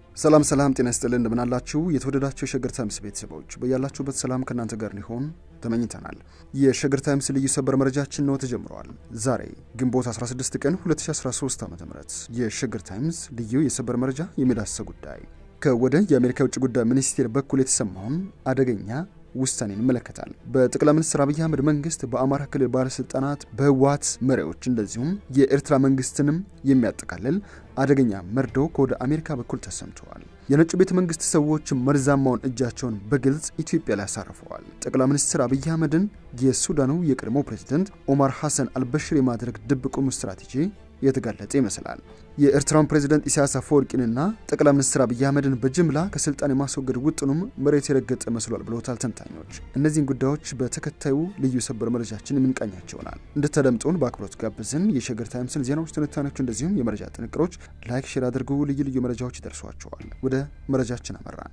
ሰላም ሰላም፣ ጤና ይስጥልን እንደምናላችሁ የተወደዳችሁ የሸገር ታይምስ ቤተሰቦች በያላችሁበት ሰላም ከእናንተ ጋር ሊሆን ተመኝተናል። የሸገር ታይምስ ልዩ ሰበር መረጃችን ነው ተጀምረዋል። ዛሬ ግንቦት 16 ቀን 2013 ዓ ም የሸገር ታይምስ ልዩ የሰበር መረጃ የሚዳሰ ጉዳይ ከወደ የአሜሪካ የውጭ ጉዳይ ሚኒስቴር በኩል የተሰማውን አደገኛ ውሳኔን ይመለከታል። በጠቅላይ ሚኒስትር አብይ አህመድ መንግስት በአማራ ክልል ባለስልጣናት፣ በህወሓት መሪዎች እንደዚሁም የኤርትራ መንግስትንም የሚያጠቃልል አደገኛ መርዶ ከወደ አሜሪካ በኩል ተሰምተዋል። የነጩ ቤተ መንግስት ሰዎች መርዛማውን እጃቸውን በግልጽ ኢትዮጵያ ላይ አሳርፈዋል። ጠቅላይ ሚኒስትር አብይ አህመድን የሱዳኑ የቀድሞ ፕሬዝደንት ኦማር ሐሰን አልበሽር የማድረግ ድብቁም ስትራቴጂ የተጋለጠ ይመስላል። የኤርትራውን ፕሬዝደንት ኢሳያስ አፈወርቂንና ጠቅላይ ሚኒስትር አብይ አህመድን በጅምላ ከስልጣን የማስወገድ ውጥኑም መሬት የረገጠ መስሏል ብለውታል ተንታኞች። እነዚህን ጉዳዮች በተከታዩ ልዩ ሰበር መረጃችን የምንቃኛቸው ይሆናል። እንድታደምጡን በአክብሮት ጋብዝን። የሸገር ታይምስን ዜናዎች፣ ትንታኔዎች እንደዚሁም የመረጃ ጥንቅሮች ላይክ፣ ሼር አድርጉ። ልዩ ልዩ መረጃዎች ይደርሷቸዋል። ወደ መረጃችን አመራን።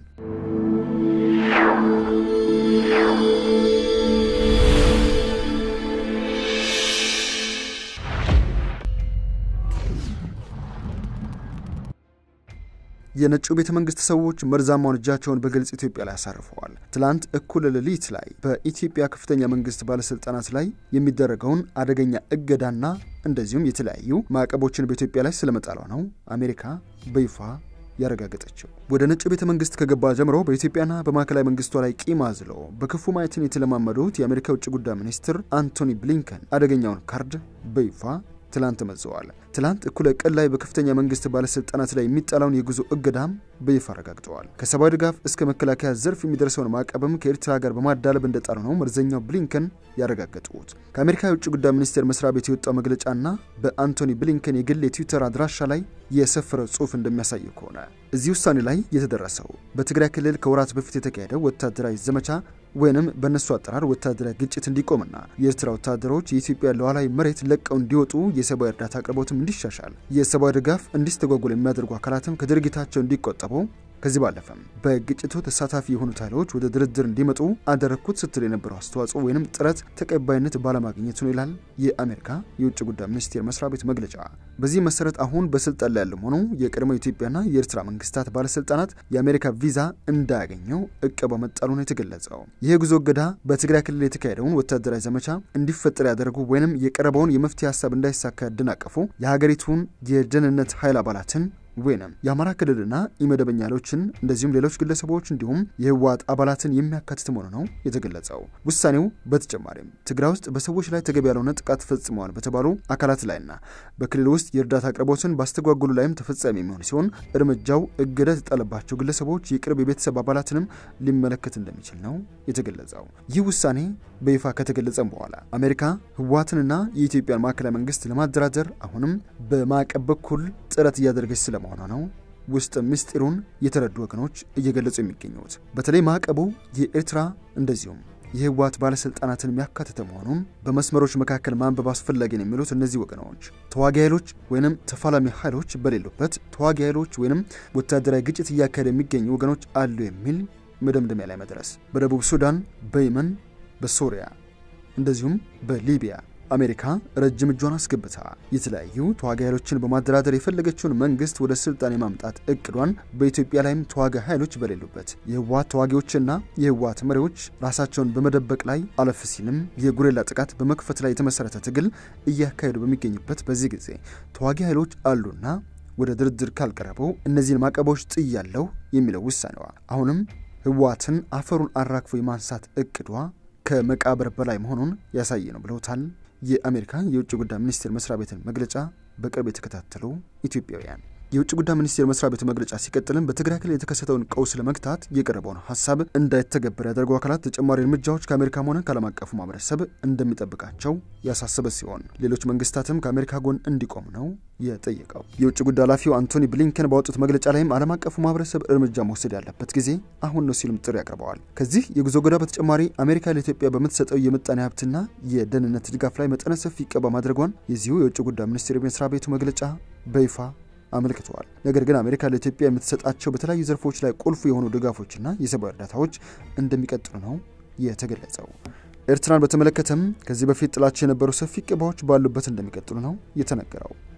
የነጩ ቤተ መንግስት ሰዎች መርዛማውን እጃቸውን በግልጽ ኢትዮጵያ ላይ አሳርፈዋል። ትላንት እኩለ ሌሊት ላይ በኢትዮጵያ ከፍተኛ መንግስት ባለስልጣናት ላይ የሚደረገውን አደገኛ እገዳና እንደዚሁም የተለያዩ ማዕቀቦችን በኢትዮጵያ ላይ ስለመጣሏ ነው አሜሪካ በይፋ ያረጋገጠችው። ወደ ነጩ ቤተ መንግስት ከገባ ጀምሮ በኢትዮጵያና በማዕከላዊ መንግስቷ ላይ ቂም አዝለው በክፉ ማየትን የተለማመዱት የአሜሪካ የውጭ ጉዳይ ሚኒስትር አንቶኒ ብሊንከን አደገኛውን ካርድ በይፋ ትላንት መዘዋል። ትላንት እኩለ ቀን ላይ በከፍተኛ መንግስት ባለስልጣናት ላይ የሚጣላውን የጉዞ እገዳም በይፋ አረጋግጠዋል። ከሰብአዊ ድጋፍ እስከ መከላከያ ዘርፍ የሚደርሰውን ማዕቀብም ከኤርትራ ጋር በማዳለብ እንደጣሉ ነው መርዘኛው ብሊንከን ያረጋገጡት። ከአሜሪካ የውጭ ጉዳይ ሚኒስቴር መስሪያ ቤት የወጣው መግለጫና በአንቶኒ ብሊንከን የግል የትዊተር አድራሻ ላይ የሰፈረው ጽሑፍ እንደሚያሳየው ከሆነ እዚህ ውሳኔ ላይ የተደረሰው በትግራይ ክልል ከወራት በፊት የተካሄደው ወታደራዊ ዘመቻ ወይንም በእነሱ አጠራር ወታደራዊ ግጭት እንዲቆምና የኤርትራ ወታደሮች የኢትዮጵያ ሉዓላዊ መሬት ለቀው እንዲወጡ የሰብአዊ እርዳታ አቅርቦትም እንዲሻሻል የሰብአዊ ድጋፍ እንዲስተጓጎል የሚያደርጉ አካላትም ከድርጊታቸው እንዲቆጠቡ ከዚህ ባለፈም በግጭቱ ተሳታፊ የሆኑት ኃይሎች ወደ ድርድር እንዲመጡ አደረግኩት ስትል የነበረው አስተዋጽኦ ወይንም ጥረት ተቀባይነት ባለማግኘቱ ነው ይላል የአሜሪካ የውጭ ጉዳይ ሚኒስቴር መስሪያ ቤት መግለጫ። በዚህ መሰረት አሁን በስልጣን ላይ ያለም ሆኑ የቀድሞ ኢትዮጵያና የኤርትራ መንግስታት ባለስልጣናት የአሜሪካ ቪዛ እንዳያገኘው እቀባ መጣሉ ነው የተገለጸው። ይህ ጉዞ እገዳ በትግራይ ክልል የተካሄደውን ወታደራዊ ዘመቻ እንዲፈጠር ያደረጉ ወይንም የቀረበውን የመፍትሄ ሀሳብ እንዳይሳካ ያደናቀፉ የሀገሪቱን የደህንነት ኃይል አባላትን ወይንም የአማራ ክልልና ኢመደበኛ ኃይሎችን እንደዚሁም ሌሎች ግለሰቦች እንዲሁም የህወሓት አባላትን የሚያካትት መሆኑ ነው የተገለጸው። ውሳኔው በተጨማሪም ትግራይ ውስጥ በሰዎች ላይ ተገቢ ያልሆነ ጥቃት ፈጽመዋል በተባሉ አካላት ላይና በክልል ውስጥ የእርዳታ አቅርቦትን ባስተጓጉሉ ላይም ተፈጻሚ የሚሆን ሲሆን እርምጃው እገዳ የተጣለባቸው ግለሰቦች የቅርብ የቤተሰብ አባላትንም ሊመለከት እንደሚችል ነው የተገለጸው። ይህ ውሳኔ በይፋ ከተገለጸም በኋላ አሜሪካ ህወሓትንና የኢትዮጵያን ማዕከላዊ መንግስት ለማደራደር አሁንም በማዕቀብ በኩል ጥረት እያደረገች ስለመሆኗ ነው ውስጥ ምስጢሩን የተረዱ ወገኖች እየገለጹ የሚገኙት። በተለይ ማዕቀቡ የኤርትራ እንደዚሁም የህወሓት ባለስልጣናትን የሚያካትተ መሆኑን በመስመሮች መካከል ማንበብ አስፈላጊ ነው የሚሉት እነዚህ ወገኖች ተዋጊ ኃይሎች ወይንም ተፋላሚ ኃይሎች በሌሉበት ተዋጊ ኃይሎች ወይንም ወታደራዊ ግጭት እያካሄደ የሚገኙ ወገኖች አሉ የሚል መደምደሚያ ላይ መድረስ በደቡብ ሱዳን፣ በየመን፣ በሶሪያ እንደዚሁም በሊቢያ አሜሪካ ረጅም እጇን አስገብታ የተለያዩ ተዋጊ ኃይሎችን በማደራደር የፈለገችውን መንግስት ወደ ስልጣን የማምጣት እቅዷን በኢትዮጵያ ላይም ተዋጊ ኃይሎች በሌሉበት የህወሓት ተዋጊዎችና የህወሓት መሪዎች ራሳቸውን በመደበቅ ላይ አለፍ ሲልም የጉሬላ ጥቃት በመክፈት ላይ የተመሰረተ ትግል እያካሄዱ በሚገኙበት በዚህ ጊዜ ተዋጊ ኃይሎች አሉና ወደ ድርድር ካልቀረበው እነዚህን ማዕቀቦች ጥያለሁ የሚለው ውሳኔዋ አሁንም ህወሓትን አፈሩን አራግፎ የማንሳት እቅዷ ከመቃብር በላይ መሆኑን ያሳየ ነው ብለውታል። የአሜሪካ የውጭ ጉዳይ ሚኒስቴር መስሪያ ቤትን መግለጫ በቅርብ የተከታተሉ ኢትዮጵያውያን የውጭ ጉዳይ ሚኒስቴር መስሪያ ቤቱ መግለጫ ሲቀጥልም በትግራይ ክልል የተከሰተውን ቀውስ ለመግታት የቀረበውን ሀሳብ እንዳይተገበር ያደርጉ አካላት ተጨማሪ እርምጃዎች ከአሜሪካም ሆነ ከዓለም አቀፉ ማህበረሰብ እንደሚጠብቃቸው ያሳሰበ ሲሆን ሌሎች መንግስታትም ከአሜሪካ ጎን እንዲቆሙ ነው የጠየቀው። የውጭ ጉዳይ ኃላፊው አንቶኒ ብሊንከን ባወጡት መግለጫ ላይም ዓለም አቀፉ ማህበረሰብ እርምጃ መውሰድ ያለበት ጊዜ አሁን ነው ሲሉም ጥሪ አቅርበዋል። ከዚህ የጉዞ እገዳ በተጨማሪ አሜሪካ ለኢትዮጵያ በምትሰጠው የምጣኔ ሀብትና የደህንነት ድጋፍ ላይ መጠነ ሰፊ እቀባ ማድረጓን የዚሁ የውጭ ጉዳይ ሚኒስቴር መስሪያ ቤቱ መግለጫ በይፋ አመልክተዋል። ነገር ግን አሜሪካ ለኢትዮጵያ የምትሰጣቸው በተለያዩ ዘርፎች ላይ ቁልፍ የሆኑ ድጋፎችና የሰብአዊ እርዳታዎች እንደሚቀጥሉ ነው የተገለጸው። ኤርትራን በተመለከተም ከዚህ በፊት ጥላቸው የነበሩ ሰፊ ቅባዎች ባሉበት እንደሚቀጥሉ ነው የተነገረው።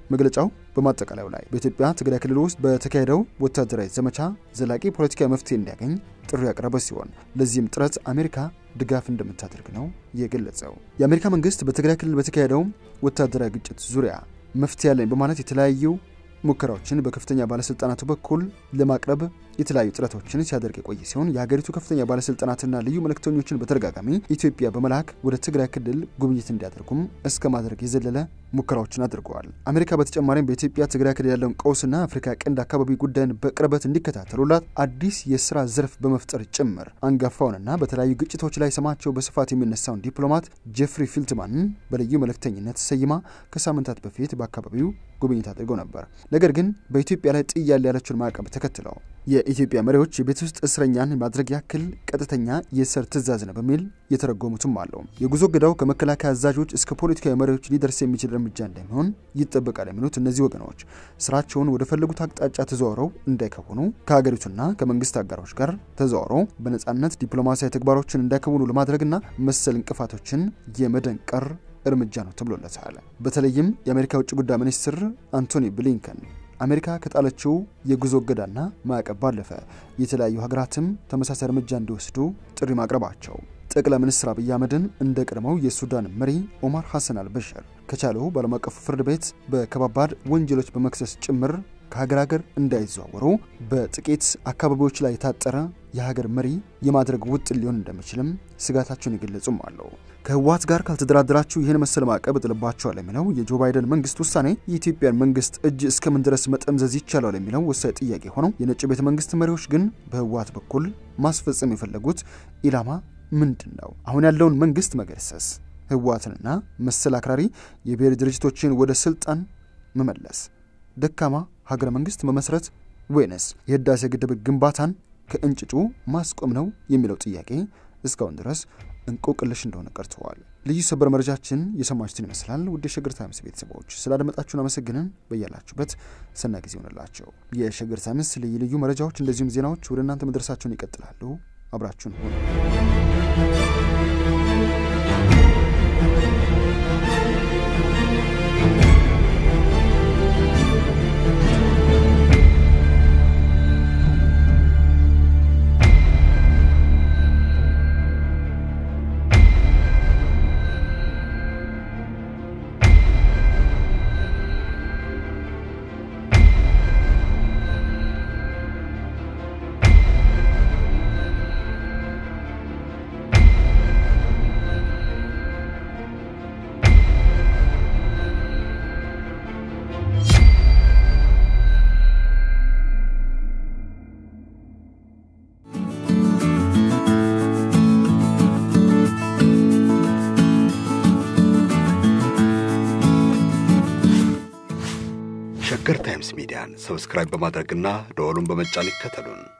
መግለጫው በማጠቃለያው ላይ በኢትዮጵያ ትግራይ ክልል ውስጥ በተካሄደው ወታደራዊ ዘመቻ ዘላቂ ፖለቲካዊ መፍትሄ እንዲያገኝ ጥሪ ያቀረበ ሲሆን ለዚህም ጥረት አሜሪካ ድጋፍ እንደምታደርግ ነው የገለጸው። የአሜሪካ መንግስት በትግራይ ክልል በተካሄደው ወታደራዊ ግጭት ዙሪያ መፍትሄ ያለኝ በማለት የተለያዩ ሙከራዎችን በከፍተኛ ባለስልጣናቱ በኩል ለማቅረብ የተለያዩ ጥረቶችን ሲያደርግ የቆየ ሲሆን የሀገሪቱ ከፍተኛ ባለስልጣናትና ልዩ መልእክተኞችን በተደጋጋሚ ኢትዮጵያ በመላክ ወደ ትግራይ ክልል ጉብኝት እንዲያደርጉም እስከ ማድረግ የዘለለ ሙከራዎችን አድርገዋል። አሜሪካ በተጨማሪም በኢትዮጵያ ትግራይ ክልል ያለውን ቀውስና አፍሪካ ቀንድ አካባቢ ጉዳይን በቅርበት እንዲከታተሉላት አዲስ የስራ ዘርፍ በመፍጠር ጭምር አንጋፋውንና በተለያዩ ግጭቶች ላይ ስማቸው በስፋት የሚነሳውን ዲፕሎማት ጄፍሪ ፊልትማንን በልዩ መልእክተኝነት ሰይማ ከሳምንታት በፊት በአካባቢው ጉብኝት አድርገው ነበር። ነገር ግን በኢትዮጵያ ላይ ጥያል ያለችውን ማዕቀብ ተከትለው የኢትዮጵያ መሪዎች የቤት ውስጥ እስረኛን ማድረግ ያክል ቀጥተኛ የእስር ትዕዛዝ ነው በሚል የተረጎሙትም አለው። የጉዞ እገዳው ከመከላከያ አዛዦች እስከ ፖለቲካዊ መሪዎች ሊደርስ የሚችል እርምጃ እንደሚሆን ይጠበቃል የሚሉት እነዚህ ወገኖች ስራቸውን ወደ ፈለጉት አቅጣጫ ተዘዋውረው እንዳይከውኑ ከሀገሪቱና ከመንግስት አጋሮች ጋር ተዘዋውረው በነጻነት ዲፕሎማሲያዊ ተግባሮችን እንዳይከውኑ ለማድረግና መሰል እንቅፋቶችን የመደንቀር እርምጃ ነው ተብሎለታል። በተለይም የአሜሪካ ውጭ ጉዳይ ሚኒስትር አንቶኒ ብሊንከን አሜሪካ ከጣለችው የጉዞ እገዳና ማዕቀብ ባለፈ የተለያዩ ሀገራትም ተመሳሳይ እርምጃ እንዲወስዱ ጥሪ ማቅረባቸው ጠቅላይ ሚኒስትር አብይ አህመድን እንደ ቀድሞው የሱዳን መሪ ኦማር ሐሰን አልበሽር ከቻሉ በዓለም አቀፉ ፍርድ ቤት በከባባድ ወንጀሎች በመክሰስ ጭምር ከሀገር ሀገር እንዳይዘዋወሩ በጥቂት አካባቢዎች ላይ የታጠረ የሀገር መሪ የማድረግ ውጥን ሊሆን እንደሚችልም ስጋታቸውን የገለጹም አለው። ከህወሓት ጋር ካልተደራደራችሁ ይህን መሰል ማዕቀብ እጥልባቸዋል የሚለው የጆ ባይደን መንግስት ውሳኔ የኢትዮጵያን መንግስት እጅ እስከምን ድረስ መጠምዘዝ ይቻላል የሚለው ወሳኝ ጥያቄ ሆነው የነጭ ቤተ መንግስት መሪዎች ግን በህወሓት በኩል ማስፈጸም የፈለጉት ኢላማ ምንድን ነው? አሁን ያለውን መንግስት መገርሰስ፣ ህወሓትንና መሰል አክራሪ የብሔር ድርጅቶችን ወደ ስልጣን መመለስ፣ ደካማ ሀገረ መንግስት መመስረት ወይንስ የህዳሴ ግድብ ግንባታን ከእንጭጩ ማስቆም ነው የሚለው ጥያቄ እስካሁን ድረስ እንቆቅልሽ እንደሆነ ቀርተዋል። ልዩ ሰበር መረጃችን የሰማችሁትን ይመስላል። ውድ የሸገር ታይምስ ቤተሰቦች ስላደመጣችሁን አመሰግንን። በያላችሁበት ሰና ጊዜ ይሆንላቸው። የሸገር ታይምስ ልዩ ልዩ መረጃዎች እንደዚሁም ዜናዎች ወደ እናንተ መድረሳቸውን ይቀጥላሉ። አብራችሁን ሆኑ። ሸገር ታይምስ ሚዲያን ሰብስክራይብ በማድረግና ደወሉን በመጫን ይከተሉን።